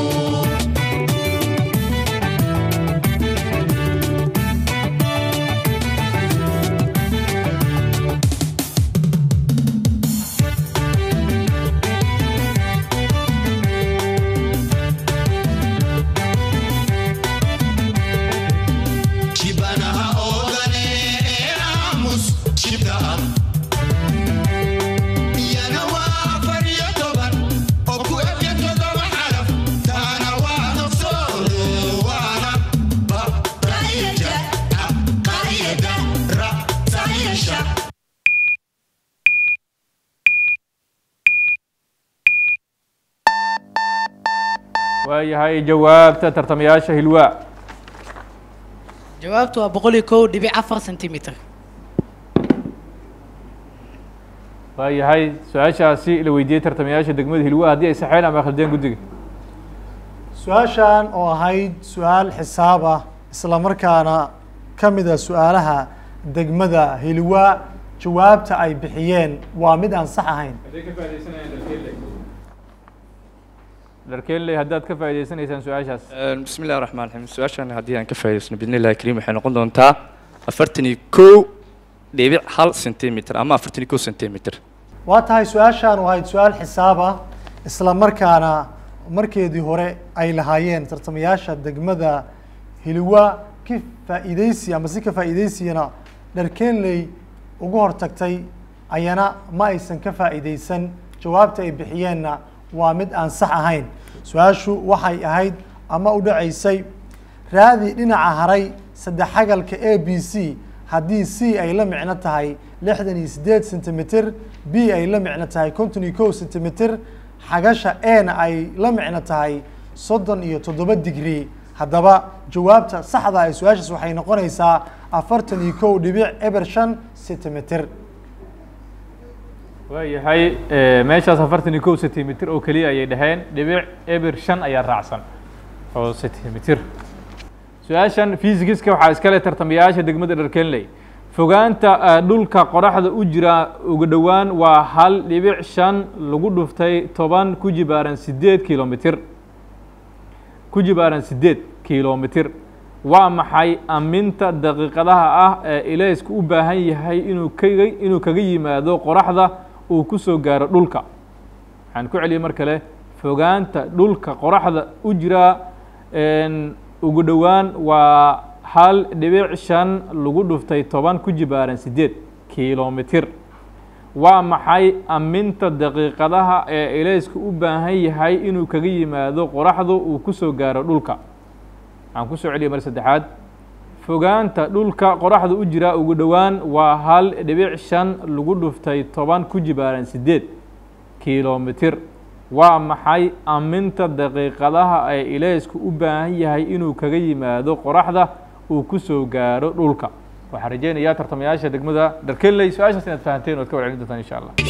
shibanaha oogane ee aamus shibdaha iyana waa afar iyo toban oo ku ebya todoba xaraf taana waa nafsoodo waana ba ra'yada a qaryada ra sayasha waayahay jawaabta tartamayaasha hilwaa jawaabtu waa boqol iyo kow dhibic afar centimeter waayahay su-aashaasi la weydiiyey tartamayaasha degmada hilwaa haddii ay saxeen ama khaldeen guddiga su-aashan oo ahayd su-aal xisaab ah isla markaana ka mid a su-aalaha degmada hilwaa jawaabta ay bixiyeen waa mid aan sax ahayn dharkeenley haddaad ka faa'idaysanaysaan su-aashaas bismi illahi raxmaan raxiim su-aashan haddii aan ka faa'idaysno bidni illahi kariim waxay noqon doontaa afartan iyo kow dhibic hal centimeter ama afartan iyo kow centimeter waa tahay su-aashan oo ahayd su-aal xisaab ah isla markaana markeedii hore ay lahaayeen tartamayaasha degmada hilwa ka faa'iideysi ama si ka faa'iideysiyana dharkeenley ugu hortagtay ayana ma aysan ka faa'iideysan jawaabta ay bixiyeenna waa mid aan sax ahayn su-aashu waxay ahayd ama u dhacaysay raadi dhinaca haray saddexagalka a b c haddii c ay la micno tahay lixdan iyo siddeed centimeter b ay la micno tahay konton iyo kow centimeter xagasha ena ay la micno tahay soddon iyo toddoba degree haddaba jawaabta saxda ee su-aashaas waxay noqonaysaa afartan iyo kow dhibic eber shan centimeter waayahay meeshaas afartan iyo kow centimeter oo keliya ayay dhaheen dhibic eber shan ayaa raacsan oo centimeter su-aashan physicska waxaa iskale tartamayaasha degmada dharkenley fogaanta eh, dhulka qoraxda u jira ugu dhowaan waa hal dhibic shan lagu dhuftay toban ku jibaaran sideed kilomitir ku jibaaran sideed kilomitir waa maxay aminta daqiiqadaha ah ee ilaysku u baahan yahay inuu kaga inuu kaga yimaado qoraxda uu ku soo gaaro dhulka waxaan ku celiyay mar kale fogaanta dhulka qoraxda u jira een, ugu dhowaan waa hal dhibic shan lagu dhuftay toban ku jibaaran sideed kilomitir waa maxay aminta daqiiqadaha ee ilaysku u baahan yahay inuu kaga yimaado qoraxdu uu ku soo gaaro dhulka waxaan ku soo celiyay mar saddexaad fogaanta dhulka qoraxda u jira ugu dhowaan waa hal dhibic shan lagu dhuftay toban ku jibaaran sideed kilomitir waa maxay aminta daqiiqadaha ee ilaysku u baahan yahay inuu kaga yimaado qoraxda uu ku soo gaaro dhulka waxaan rajeynayaa tartamayaasha degmada dharkeley su-aashaas inaad fahanteen ood ka warcelin doontaan insha allah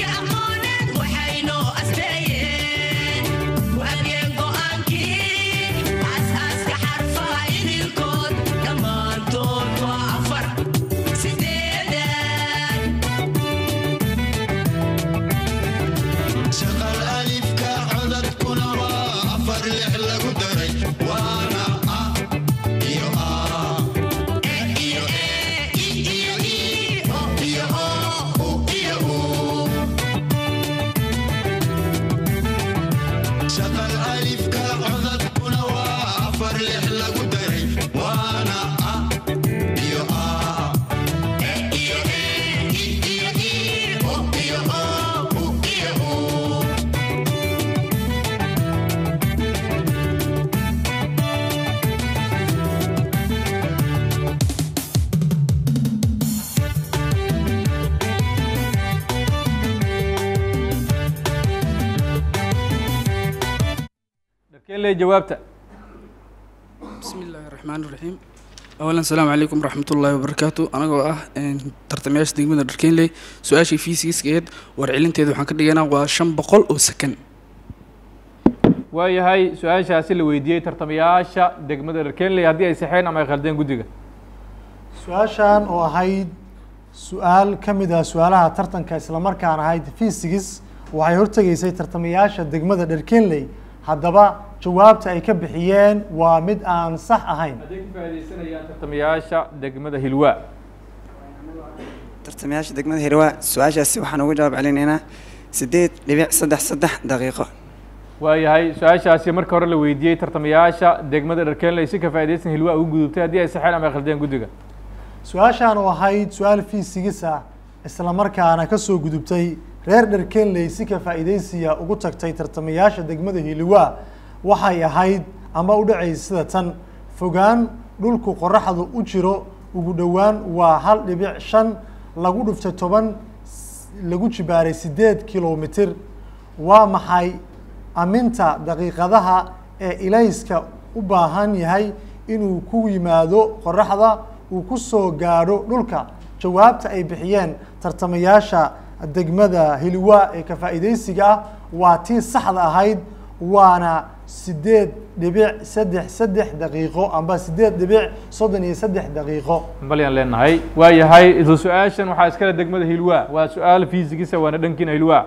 shaqal alifka codadkuna waa afar lix lagu daray waana a iyo a e iyo e i iyo i o iyo o u iyo u shaqal alifka codadkuna waa afar lix lagu daray waana a iyo a e iyo e i iyo i o iyo o u iyo u dharkeenley jawaabta بسم الله الرحمن الرحيم أولا السلام عليكم ورحمة الله وبركاته أنا جو أه ترتمياش دقيقة دركين لي سؤاشي في سيس كيد ورعلين تيدو حان كدقينا وشن بقول أو سكن waayahay su-aashaasi la weydiiyey tartamayaasha degmada dharkeenley haddii ay saxeen ama ay khaldeen guddiga su-aashan oo ahayd su-aal ka mid ah su-aalaha tartanka islamarkaan ahayd fisigis waxay hortegaysay tartamayaasha degmada dherkenley haddaba jawaabta ay ka bixiyeen waa mid aan sax ahayn hadday ka faaidaysanayaan tartamayaasha degmada hilwaa tartamayaasha degmada hirwaa su-aashaasi waxaan ugu jawaab celinaynaa sideed dhibic saddex saddex daqiiqo waayahay su-aashaasi marka hore la weydiiyey tartamayaasha degmada dharkeenley si ka faaidaysan hilwaa ugu gudubtay haddii ay saxeen ama ay khaldeen guddiga su-aashan oo ahayd su-aal fiisigis ah islamarkaana ka soo gudubtay reer dherkenley si ka faa'iidaysiya ugu tagtay tartamayaasha degmada hiliwaa waxay ahayd ama u dhacaysa sida tan fogaan dhulku qoraxdu u jiro ugu dhowaan waa hal dhibic shan lagu dhuftay toban s- lagu jibaaray sideed kilomitir waa maxay aminta daqiiqadaha ee ilayska u baahan yahay inuu ku yimaado qoraxda uu ku soo gaadho dhulka jawaabta ay bixiyeen tartamayaasha degmada hiliwaa ee ka faa'iidaysiga ah waa tii saxda ahayd waana sideed dhibic saddex saddex daqiiqo amba sideed dhibic soddon iyo saddex daqiiqo balyaan leenahay waayahay isla su-aashan waxaa iskale degmada hilwaa waa su-aal fiisigisa waana dhankiina hilwaa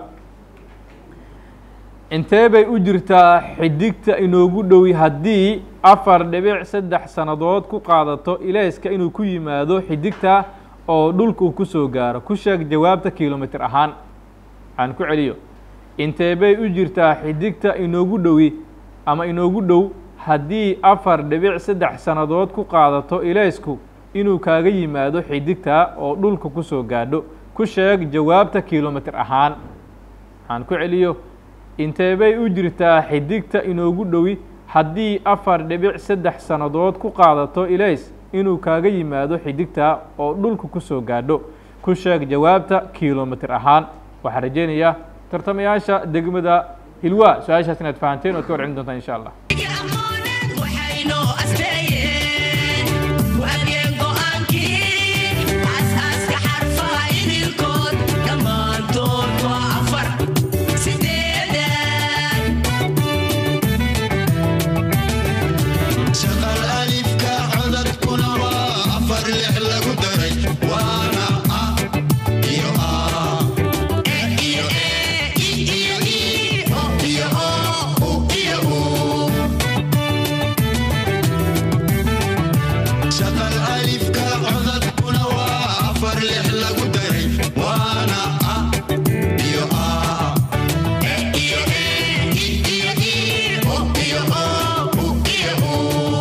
intee bay u jirtaa xidigta inoogu dhowi haddii afar dhibic saddex sannadood ku qaadato ilayska inuu ku yimaado xidigta oo dhulka uu ku soo gaaro ku sheeg jawaabta kilomitir ahaan aan ku celiyo intee bay u jirtaa xidigta inoogu dhowi ama inoogu dhow haddii afar dhibic saddex sannadood ku qaadato ilaysku inuu kaaga yimaado xidigta oo dhulka ku soo gaadho ku sheeg jawaabta kilomitir ahaan aan ku celiyo intee bay u jirtaa xidigta inoogu dhowi haddii afar dhibic saddex sannadood ku qaadato ilays inuu kaaga yimaado xidigta oo dhulka ku soo gaadho ku sheeg jawaabta kilomitir ahaan waxaan rajeynayaa tartamayaasha degmada hilwaa su-aashaas inaad fahanteen oad ka warcelin doontaan insha allah waxaynoo asbeeyeen waageen go'aankii aasaaska xarfaha idilkood dhammaantood waa afar sideedan shaqal alifka codadkuna waa afar lix lagu daray waana a iyo a e iyo e i iyo i o iyo o u iyo u shaqal alifka codadkuna waa afar lix lagu daray waana a iyo a e iyo e i iyo i o iyo o u iyo u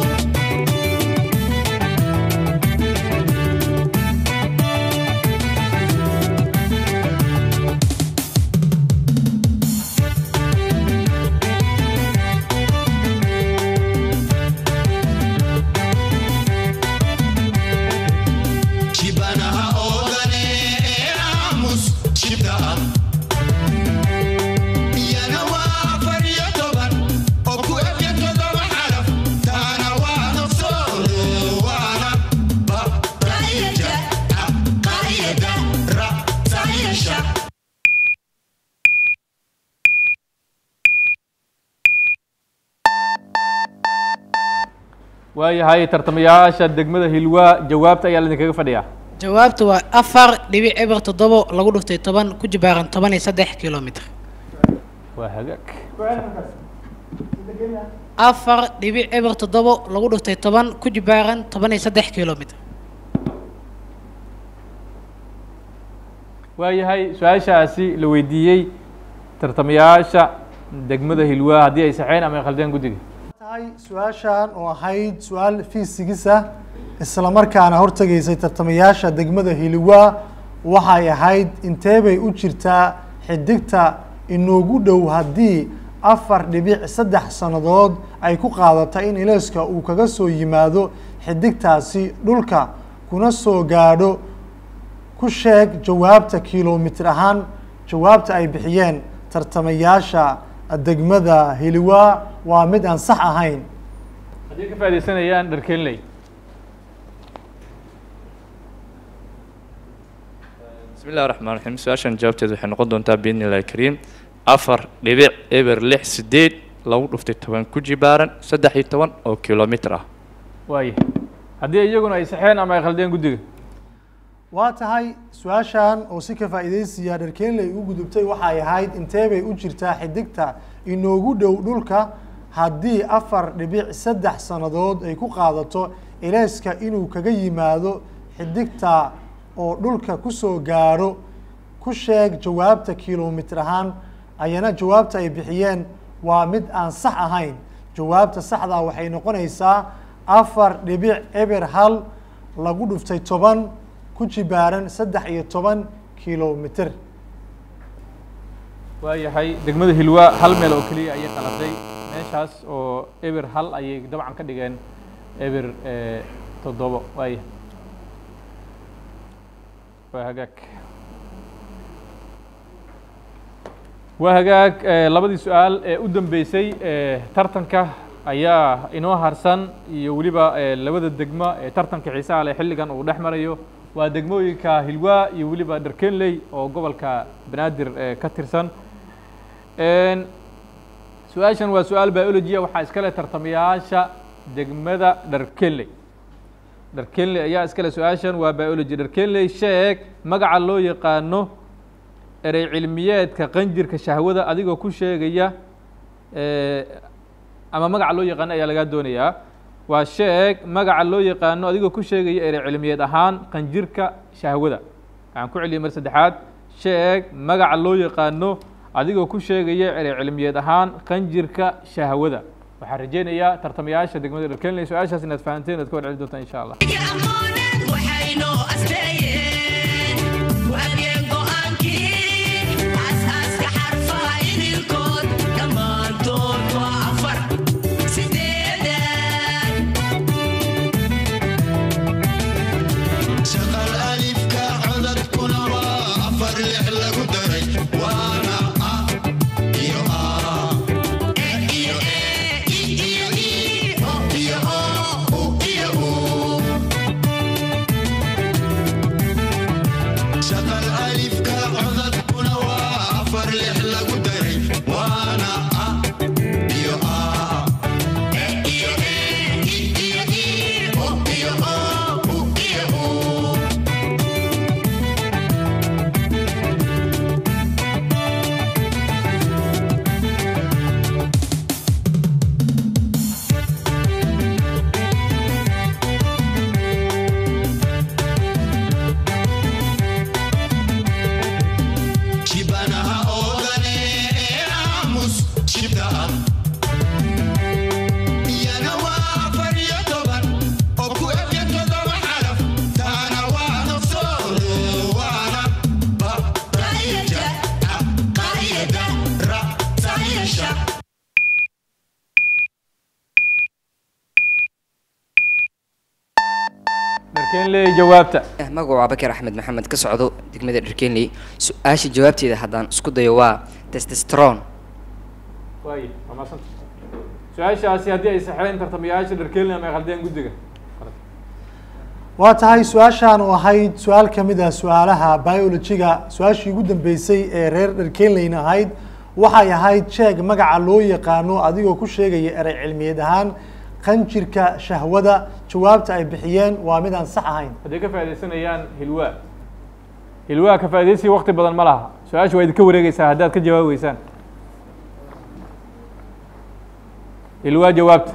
shibanaha oodane ee aamus shibda ah iyana waa afar iyo toban oo ku ebya todoba xaraf taana waa nafsoolo waana ba qaayada a qaayada ra sayasha waayahay tartamayaasha degmada hilwaa jawaabta ayaa laidinkaga fadhiyaa jawaabtu waa afar dhibic eber toddobo lagu dhuftay toban ku jibaaran toban iyo saddex kilomitr waa hagaag afar dhibic eber toddobo lagu dhiftay toban ku jibaaran toban iyo saddex kilomitr waayahay su-aashaasi la weydiiyey tartamayaasha degmada hilwaa haddii ay saxeen ama ay khaldeen guddiga tahay su-aashan oo ahayd su-aal fiisigisa isla markaana hortegaysay tartamayaasha degmada hiliwaa waxay ahayd intee bay u jirtaa xidigta inoogu dhow haddii afar dhibic saddex sannadood ay ku qaadata in ileeska uu kaga soo yimaado xidigtaasi dhulka kuna soo gaadho ku sheeg jawaabta kilomitir ahaan jawaabta ay bixiyeen tartamayaasha degmada hiliwaa waa mid aan sax ahayn haddii ka faaidaysanayaan dharkenley bismi illahi raxmaan raxiim su-aashan jawaabteeda waxay noqon doontaa biidni illahi kariim afar dhibic eber lix sideed lagu dhuftay toban ku jibaaran saddex iyo toban oo kilomitr ah waaya haddii iyaguna ay saxeen ama ay khaldeen guddiga waa tahay su-aashan oo si ka faa'iidaysiya dharkeenley u gudubtay waxay ahayd intee bay u jirtaa xidigta inoogu dhow dhulka haddii afar dhibic saddex sannadood ay ku qaadato ileeska inuu kaga yimaado xidigta oo dhulka kusoo gaadho ku sheeg jawaabta kilomitir ahaan ayana jawaabta ay bixiyeen waa mid aan sax ahayn jawaabta saxdaa waxay noqonaysaa afar dhibic eber hal lagu dhuftay toban ku jibaaran saddex iyo toban kilomitr waayahay degmada hilwaa hal meel oo keliya ayay qaladay meeshaas oo eber hal ayay dabcan ka dhigeen eber toddobo waaya waa hagaag waa hagaag labadii su-aal ee u dambeysay tartanka ayaa inoo harsan iyo weliba labada degmo ee tartanka xiisaha leh xilligan uu dhex marayo waa degmooyinka hilwaa iyo weliba dharkenley oo gobolka banaadir ka tirsan su-aashan waa su-aal biologia waxaa iskale tartamayaasha degmada dharkenley dharkenley ayaa iskale su-aashan waa biology dharkenley sheeg magaca loo yaqaano erey cilmiyeedka qanjirka shahwada adigoo ku sheegaya ama magaca loo yaqaano ayaa lagaa doonayaa waa sheeg magaca loo yaqaano adigoo ku sheegaya erey cilmiyeed ahaan qanjirka shahwada waxaan ku celiyay mar saddexaad sheeg magaca loo yaqaano adigoo ku sheegaya erey cilmiyeed ahaan qanjirka shahwada waxaan rajeynayaa tartamayaasha degmada dharkenley su-aashaas inaad fahanteen inaad ka war celi doontaan insha allah shaqal alifka codadkuna waa afar lix lagu daray waana a iyo a e iyo e i iyo i o iyo o u iyo u shaqal alifka codadkuna waa afar lix lagu daray waana a iyo a e iyo e i iyo i o iyo o u iyo u shibanaha oodane ee aamus shibdaha iyana waa afar iyo toban oo ku ebya todoba xaraf taana waa nafsoodo waana ba qaayada a qaayada ra sayasha dharkenley jawaabta magacu waa bakar axmed maxamed ka socdo degmada dharkenley su-aasha jawaabteeda haddaan isku dayo waa testestron waaya waa maasanta su-aashaasi haddii ay saxeen tartamayaasha dharkenley ama ay khaldeen guddiga waa tahay su-aashan oo ahayd su-aal ka mid ah su-aalaha biologiga su-aashii ugu dambeysay ee reer dharkenleyna ahayd waxay ahayd sheeg magaca loo yaqaano adigoo ku sheegaya erey cilmiyeed ahaan qanjirka shahwada jawaabta ay bixiyeen waa mid aan sax ahayn hadday ka faaidaysanayaan hilwaa hilwaa ka faaidaysiga wakti badan ma laha su-aasha waa idinka wareegeysaa haddaad ka jawaabeysaan hilwaa jawaabta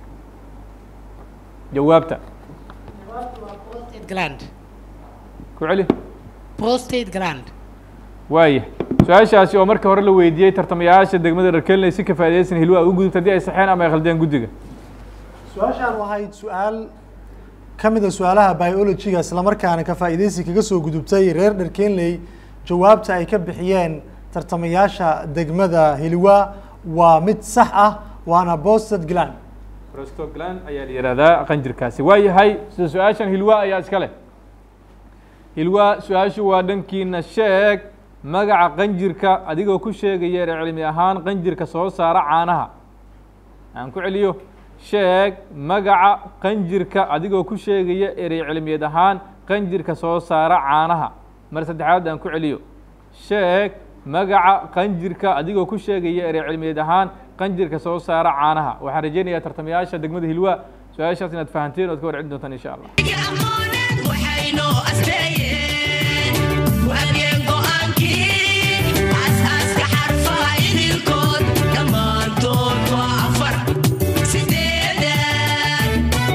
jawaabta prostate gland ku celi prostate gland waaya su-aashaasi oo marka hore la weydiiyey tartamayaasha degmada dharkelinay si ka faa'iidaysan hilwaa u gudubta haddii ay saxeen ama ay khaldeen guddiga su-aashaan ahayd su-aal ka mid a su-aalaha biologyga islamarkaana ka faa'iidaysi kaga soo gudubtay reer dharkenley jawaabta ay ka bixiyeen tartamayaasha degmada hilwa waa mid sax ah waana bosted gland prostogland ayaa la yihahdaa qanjirkaasi waa yahay sida su-aashan hilwa ayaa iska leh hilwa su-aashu waa dhankiina sheeg magaca qanjirka adigoo ku sheegaya er cilmi ahaan qanjirka soo saara caanaha aan ku celiyo sheeg magaca qanjirka adigoo ku sheegaya erey cilmiyeed ahaan qanjirka soo saara caanaha mar saddexaad aan ku celiyo sheeg magaca qanjirka adigoo ku sheegaya erey cilmiyeed ahaan qanjirka soo saara caanaha waxaan rajeynayaa tartamayaasha degmada hilwa su-aashaas inaad fahanteen ood ka warcelin doontaan insha allah waxaynoo asteeyeen waageen go'aankii aasaaska xarfaha idinkood dhammaantood waa afar sideedan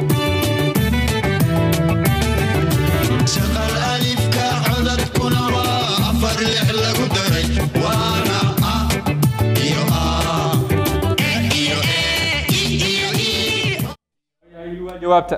shaqal alifka codadkuna waa afar lix lagu daray waana a iyo a e iyo e i iyo i jawaabta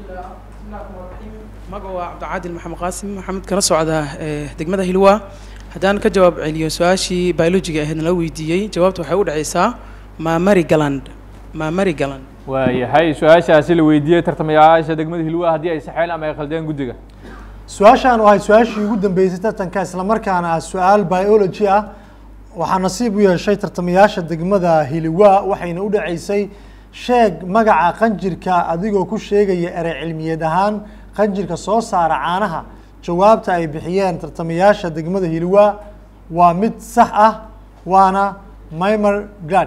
magaca waa cabdicaadil maxamed qaasim maxamed kala socda ee, degmada hilwa haddaan ka jawaab celiyo su-aashii biologiga ahayd nala weydiiyey jawaabta waxay u dhacaysaa maamari galand maamari galand waayahay su-aashaasi la weydiiyey tartamayaasha degmada hilwa haddii ay saxeen ama ay khaldeen guddiga su-aashaan oo ahayd su-aashii ugu dambeysay tartanka islamarkaana ah su-aal biology ah waxaa nasiib u yeeshay tartamayaasha degmada hiliwa waxayna u dhaceysay sheeg magaca qanjirka adigoo ku sheegaya erey cilmiyeed ahaan qanjirka soo saara caanaha jawaabta ay bixiyeen tartamayaasha degmada hiliwa waa mid sax ah waana mimer glad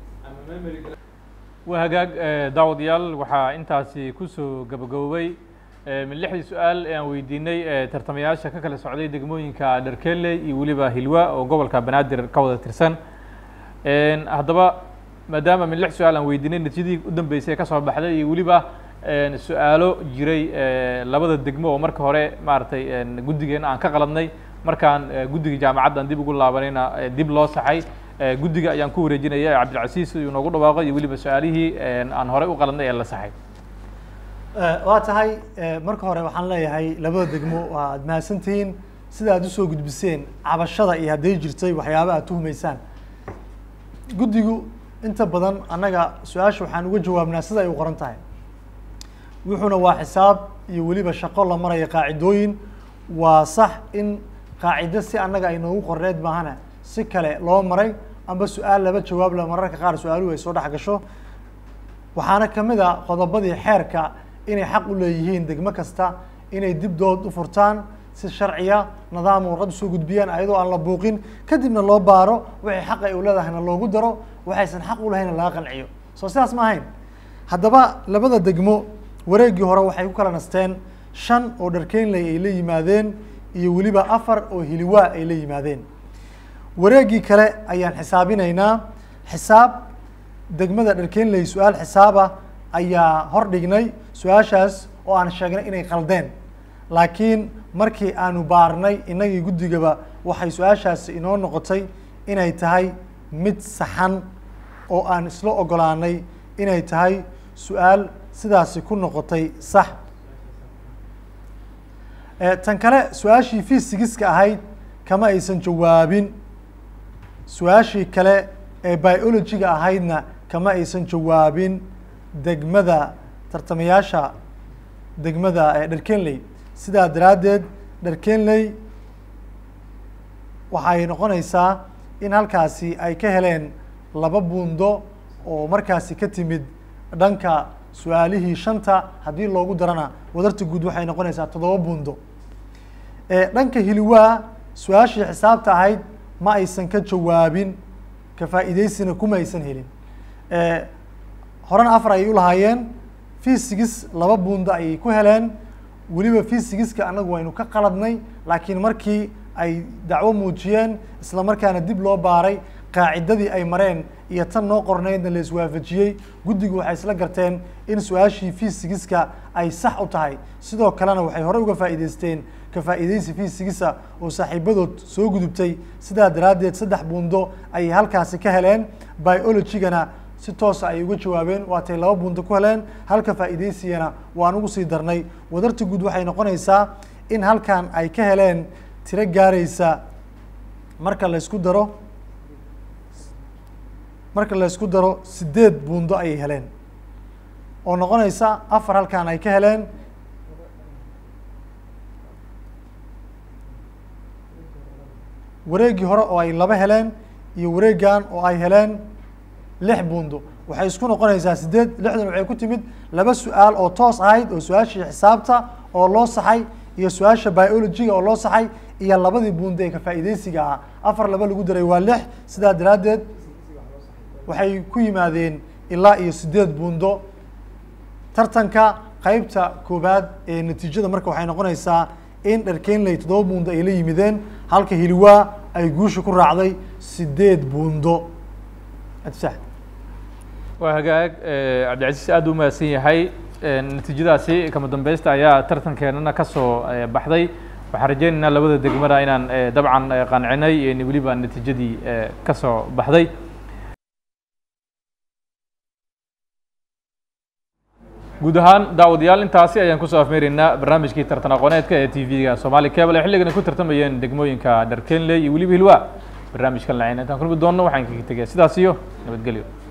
waa hagaag eh, daawadayaal waxaa intaasi kusoo gabagaboobay eh, min lixdii su-aal ee aan weydiinay eh, tartamayaasha ka kala socday degmooyinka dharkeley iyo weliba hilwa oo gobolka banaadir ka wada tirsan En, haddaba maadaama min lix su-aal aan weydiinay natiijadii u dambeysay ee kasoo baxday iyo weliba en, su-aalo jiray eh, labada degmo oo marka hore maaragtay en, guddigeena aan ka qaladnay markaan eh, guddiga jaamacaddan dib ugu laabanayna eh, dib loo saxay Eh, guddiga ayaan ku wareejinaya cabdilcasiis uu noogu dhawaaqo iyo weliba su-aalihii en, aan horey u qaladnay ee la saxay waa tahay eh, marka hore waxaan leeyahay labada degmo waa aad mahadsantihiin sida aad usoo gudbiseen cabashada iyo hadday jirtay waxyaaba aad tuhumaysaan guddigu inta badan annaga su-aasha waxaan uga jawaabnaa sida ay u qoran tahay wuxuuna waa xisaab iyo weliba shaqo la maraya qaacidooyin waa sax in qaacido si annaga ay noogu qorneed maahana si kale loo maray amba su-aal laba jawaab la mararka qaar su-aaluhu ay soo dhex gasho waxaana ka mid a qodobadii xeerka inay xaq u leeyihiin degmo kasta inay dib dood u furtaan si sharciya nidaam warqad usoo gudbiyaan ayadoo aan la buuqin kadibna loo baaro wixii xaq ay u leedahayna loogu daro waxaysan xaq u lahayna laga qanciyo soo sidaas ma ahayn haddaba labada degmo wareeggii hore waxay ku kala nasteen shan oo dharkeynley ay la yimaadeen iyo weliba afar oo hiliwaa ay la yimaadeen wareeggii kale ayaan xisaabinaynaa xisaab degmada dharkeynley su-aal xisaaba ayaa hor dhignay su-aashaas oo aan sheegnay inay qaldeen laakiin markii aanu baarnay innagii guddigaba waxay su-aashaasi inoo noqotay inay tahay mid saxan oo aan isla ogolaanay inay tahay su-aal sidaasi ku noqotay sax Eh, tan kale su-aashii fisigiska ahayd kama aysan jawaabin su-aashii kale ee biologyga ahaydna kama aysan jawaabin degmada tartamayaasha degmada ee dharkenley sidaa daraaddeed dharkenley waxay noqonaysaa in halkaasi ay ka heleen laba buundo oo markaasi ka timid dhanka su-aalihii shanta haddii loogu darana wadarta guud waxay noqonaysaa toddoba buundo Eh, dhanka hiliwaa su-aashii xisaabta ahayd ma aysan ka jawaabin ka faa'iidaysina kuma aysan helin Eh, horena afar ayay u lahaayeen fisigis laba buundo ayay ku heleen weliba fisigiska annagu waynu ka qaladnay laakiin markii ay dacwo muujiyeen isla markaana dib loo baaray qaacidadii ay mareen iyo tan noo qornaydna la iswaafajiyey guddigu waxay isla garteen in su-aashii fiisigiska ay sax u tahay sidoo kalena waxay hore uga faa'iidaysteen ka faa'iidaysi fiisigisa oo saaxiibadood soo gudubtay sidaa daraaddeed saddex buundo ayay halkaasi ka heleen biologigana si toosa ay uga jawaabeen waatay laba buundo ku heleen halka faa'iidaysigana waan ugu sii darnay wadarta guud waxay noqonaysaa in halkan ay ka heleen tiro gaaraysa marka la isku daro marka la isku daro sideed buundo ayay heleen oo noqonaysa afar halkan ay ka heleen wareeggii hore oo ay laba heleen iyo wareeggan oo ay heleen lix buundo waxay isku noqonaysaa sideed lixdan waxay ku timid laba su-aal oo toos ahayd oo su-aashii xisaabta oo loo saxay iyo su-aasha biologiga oo loo saxay iyo labadii buundo ee ka faa'iidaysiga ah afar laba lagu daray waa lix sidaa daraaddeed waxay ku yimaadeen ilaa iyo sideed buundo tartanka qeybta koowaad ee natiijada marka waxay noqonaysaa in dharkenley toddoba buundo ay la yimideen halka hiliwaa ay guusha ku raacday sideed buundo adsax waa hagaag eh, cabdicasiis aad u mahadsan yahay Eh, natiijadaasi kama dambeysta ayaa tartankeenana ka soo eh, baxday waxaan rajeynaynaa labada degmada inaan eh, dabcan eh, qancinay iyo weliba natiijadii eh, ka soo baxday guud ahaan daawadayaal intaasi ayaan kusoo afmeeraynaa barnaamijkii tartan aqooneedka ee t v-ga soomaali cable ee xilligan ay ku tartamayeen degmooyinka dharkenley iyo weliba hilwa barnaamijkan lacin intaan kulmi doonno waxaan kaga tegaya sidaas iyo nabadgelyo